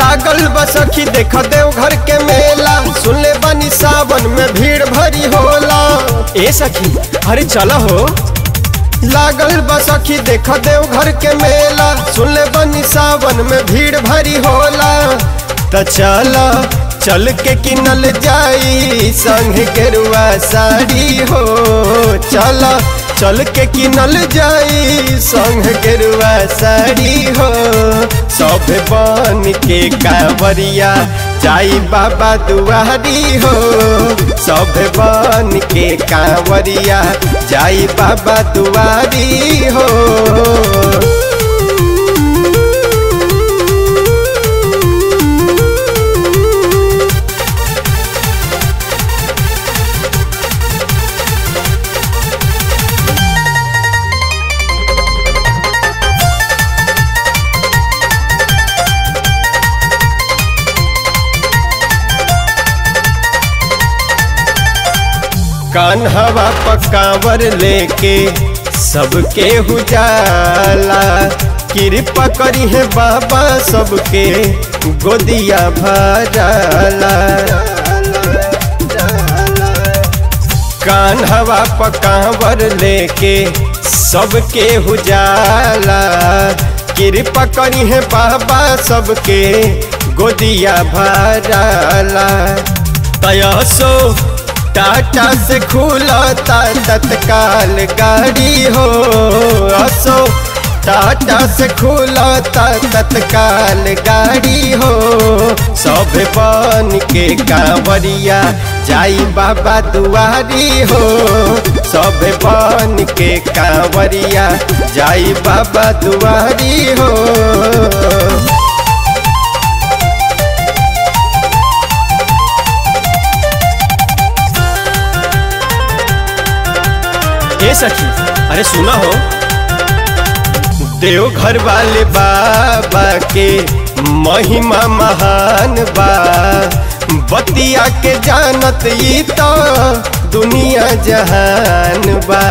लागल बसखी देख देव घर के मेला सुनले बनी सावन में भीड़ भरी होला ए सखी अरे चल हो लागल बसखी देख देव घर के मेला सुनले बनी सावन में भीड़ भरी होला त चल चल के किनल जाई संग गेरुआ साड़ी हो चल चल के किनल जाई संग गेरुआ साड़ी हो सब बन के कांवरिया जाई बाबा दुआरी हो सब बन के कांवरिया जाई बाबा दुआरी हो कान्हवा पकावर लेके सबके हुजाला कृपा करी है बाबा सबके गोदिया भराला कान्हवा पकावर लेके सबके हुजाला कृपा करी है बाबा सबके गोदिया भराला तयसो टाटा से खुलता तत्काल गाड़ी हो असो टाटा से खुलता तत्काल गाड़ी हो सब बन के कांवरिया जाई बाबा दुआरी हो सब बन के कांवरिया जाई बाबा दुआरी हो ए सखी अरे सुना हो देवघर वाले बाबा के महिमा महान बा बतिया के जानत ई तो दुनिया जहान बा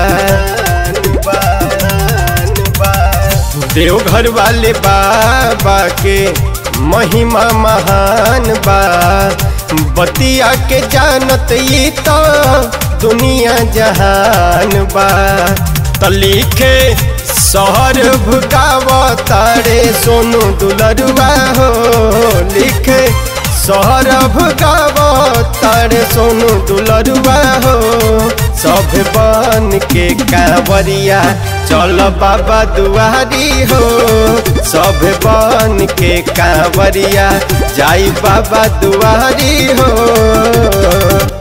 देवघर वाले बाबा के महिमा महान बा बतिया के जानत ई तो दुनिया जहान बा त लिखे शहर भुगाव तारे सोनू दुलरुआ हो लिखे शहर भुगाव तारे सोनू दुलरुआ हो सब बन के कांवरिया चल बाबा दुआरी हो सब बन के कांवरिया जाई बाबा दुआरी हो